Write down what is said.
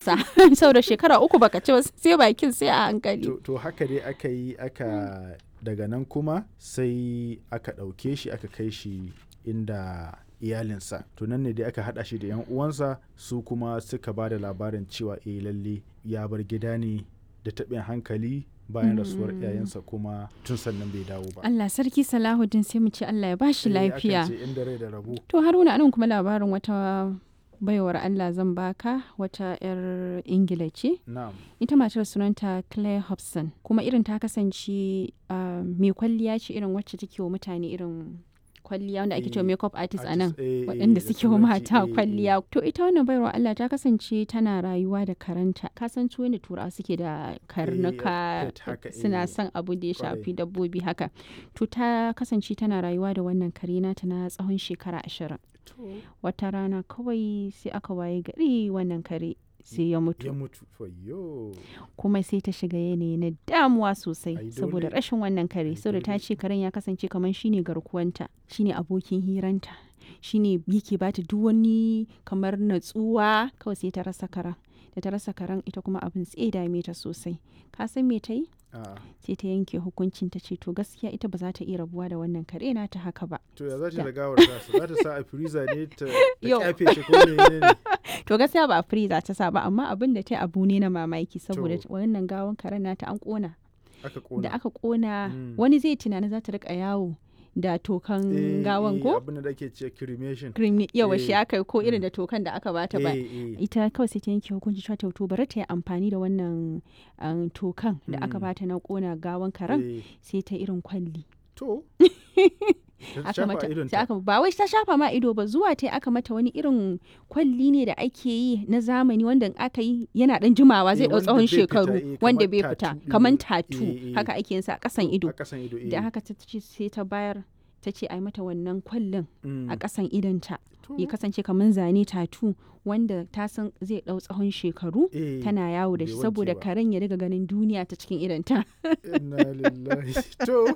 sa saboda shekara uku baka ci ba sai bakin sai a hankali to, to haka dai aka yi aka daga nan kuma sai aka ɗauke shi aka kai shi inda iyalinsa to nan ne dai aka haɗa shi da 'yan uwansa su kuma suka ba da labarin cewa eh lalle ya bar gida ne da taɓin hankali bayan rasuwar iyayensa kuma tun sannan bai dawo ba Allah sarki Salahuddin sai mu ce Allah ya bashi Eh, akan lafiya ce inda rai da rabo to Haruna anan kuma labarin wata baiwar Allah zan baka wata 'yar Ingila ce na'am ita matar sunanta Claire Hobson kuma irin ta kasance ah, mai kwalliya ce irin wacce take wa mutane irin kwalliya wanda ake cewa Eh, makeup artist a nan artist, eh, eh, waɗanda da suke wa turanci, mata eh, eh. kwalliya to ita wannan baiwar Allah ta kasance tana rayuwa da karanta ka san su da turawa suke da karnuka pet haka, suna eh, son abu da ya kwarai. shafi dabbobi haka to ta kasance tana rayuwa da wannan kare nata na tsawon shekara ashirin To, wata rana kawai sai aka waye gari wannan kare sai ya mutu ya mutu fayyo kuma sai ta shiga yanayi na damuwa sosai Ai, saboda dole. rashin wannan kare Ai, saboda ta dole. ce karen ya kasance kamar shine garkuwanta shine abokin hiranta shine yake bata duk wani kamar natsuwa kawai sai ta rasa karen da ta rasa karen ita kuma abin tsaye dame ta sosai ka san me ta yi a sai ta yanke hukuncin ta ce to gaskiya ita ba za ta iya rabuwa da wannan kare na ta haka ba to ya za ta Da. da gawar tasa za ta sa a freezer ne ta ta Yau. kyafe shi ko ne ne to gaskiya ba a freezer ta sa ba amma abin da ta yi abu ne na mamaki saboda To. wannan gawan karen nata an kona aka da kona aka kona Mm. wani zai tunanin za ta rika yawo da tokan Eh, gawan eh, ko abin da ake ce cremation cream yawa shi Eh, aka yi ko irin mm. da tokan da aka bata ba Eh, eh. ita kawai sai ta yanke hukunci cewa to bari ta yi amfani da wannan um, tokan da aka Mm. bata na kona gawan karen Eh, sai ta irin kwalli to Ta aka shafa mata idonta. sai aka ba wai ta shafa ma ido ba zuwa ta aka mata wani irin kwalli ne da ake yi na zamani wanda in aka yi yana dan jimawa zai Eh, dau wanda tsawon bai fita, shekaru eh, wanda kamar bai tattoo fita ɗin kamar nan. tatu Eh, eh. haka ake yin sa a kasan ido a kasan ido eh. da haka ta ce sai ta bayar ta ce a yi mata wannan kwallin Mm. a kasan idonta To, ya kasance kamar zane tatu wanda ta san zai dau tsawon shekaru eh, tana yawo da bai shi wanke saboda ba. karen ya riga ganin duniya ta cikin idonta inna lillahi to